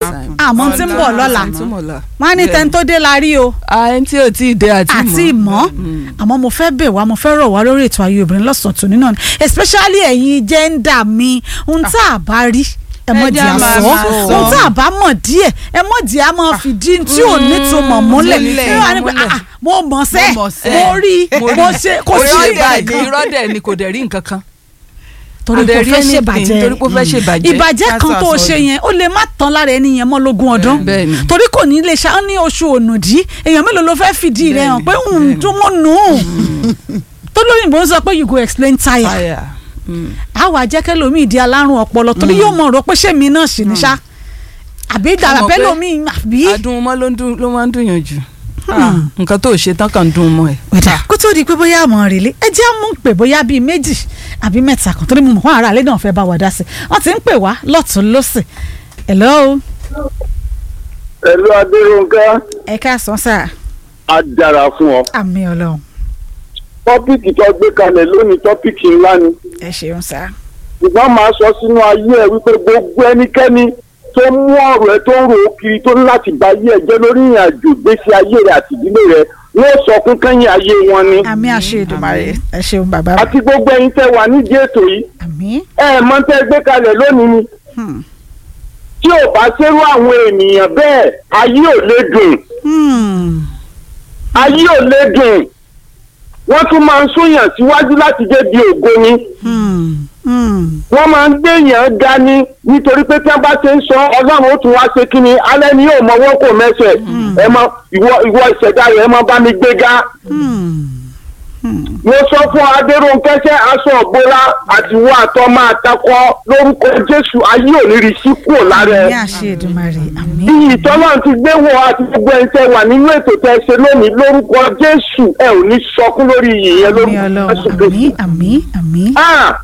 àmọ́ tí ń bọ̀ lọ́la Àtúmọ̀ lọ́la. wọ́n á ní tẹ́ni tó dé la rí o ẹni tí ò tí ì dé àti mọ́. àti ìmọ̀ àmọ́ mo fẹ́ bẹ̀ wá mo fẹ́ rọ̀ wá lórí ètò ayé obìnrin lọ́sàn-án tòní náà ni especially ẹ̀yin jẹ́ńdà mi ohun tá a bá rí ẹ mọ̀ Ẹ di jẹ́ á máa àsọ máa sọ. ohun tá a bá mọ̀ díẹ̀ ẹ mọ̀ di a máa fi di tí ò ní tó mọ̀ múlẹ̀ múlẹ̀, ẹ wá ní pé, múlẹ̀. "Ah, mo mọ̀ sẹ́ Mo mọ̀ sẹ́. mo rí mo ṣe kò sí irọ́ ìgbà dẹ̀ ni kan irọ́ dẹ̀ ni kò dẹ̀ rí nǹkan kan. torí Adẹ̀ kò rí fẹ́ anything, ṣèbàjẹ́ torí kò fẹ́ ṣèbàjẹ́. ìbàjẹ́ kan Ká tó o sọ ṣe àsọdùn. yẹn ó lè má tán lára ẹni yẹn mọ́ lógún ọdún Bẹ́ẹ̀ ni. torí kò ní lè ṣe á ní oṣù ònùdí èèyàn mélòó ló fẹ́ fìdí rẹ̀ hàn pé ń dún mọ́ nù ún tó lóyìnbó ń sọ pé you go explain tire Fire. Mm. àwọn àjẹkẹ́ lomi ìdí alárùn ọpọlọ torí yóò mọ̀ rò pé ṣé mi náà sì ní ṣá àbí Ṣé mọ̀ dàbẹ́ pé lomi àbí. adùn mọ́ ló ń dùn ló máa ń dùn yàn jù. Ah, nǹkan tó ṣe tán kàn ń dùn mọ́ ẹ̀. wẹ̀dà kó tó di pé bóyá àmọ́ rèlé ẹ jẹ́ mú pé bóyá bíi méjì àbí mẹ́ta kan torí mo mọ̀ fún ara àlẹ́ náà fẹ́ bá wa dá sí i wọ́n ti ń pè wá lọ́tún lọ́sẹ̀ hello Ẹ̀lú Adérónkẹ́, ẹ káàsán sáà á dára fún ọ. àmì ọlọ́run Tọ́pìkì tó gbé kalẹ̀ lónìí tọ́pìkì ńlá ni. ẹ ṣeun sáà. Ṣùgbọ́n màá sọ sínú ayé ẹ̀ wípé gbogbo ẹnikẹ́ni tó mú ọ̀rọ̀ ẹ tó ń rò ó kiri tó ní láti gba ayé ẹ jẹ́ lórí ìrìn àjò ìgbésí ayé rẹ àti ìdílé rẹ wọ́n sọ fún kẹ́yìn ayé wọn ni. àmì àṣẹ Èdùmàrè ẹ ṣeun bàbá mi. Àti gbogbo ẹ̀yin tẹ́ wà nídìí ètò yìí. àmì Ẹ ẹ̀ mọ̀ tẹ́ gbé kalẹ̀ lónìí ni. hmm, Tí ò bá ṣerú àwọn ènìyàn bẹ́ẹ̀, ayé ò lè dùn. hmm, Ayé ò lè dùn. Wọ́n tún máa ń súnyàn síwájú láti débi ògo ni. hmm, hmm. wọ́n máa ń gbèyàn ga ni nítorí pé tí wọ́n bá ṣe ń sọ ọlọ́run ó tún wá ṣe kí ni alẹ́ ni yóò mọwọ́ kò mẹ́sẹ̀ ẹ mọ ìwọ ìwọ ìṣẹ̀dá rẹ̀ ẹ mọ bá mi gbéga. mo sọ fún adéròǹkẹ́sẹ́ aṣọ ògbóra àtiwọ́ àtọ́ máa takọ lórúkọ jésù ayé òní rí sí kúrò lára àmì ẹ. àṣẹ Èdùmàrè àmì. bí ìtọ́lọ́run ti gbé wọ àti gbogbo ẹni tẹ́ wà nínú ètò tẹ́ ṣe lónìí lórúkọ jésù ẹ ò ní sọkún lórí ìyẹn àmì lórúkọ jésù ọlọ́run àmì kristu. àmì àmì. Ah,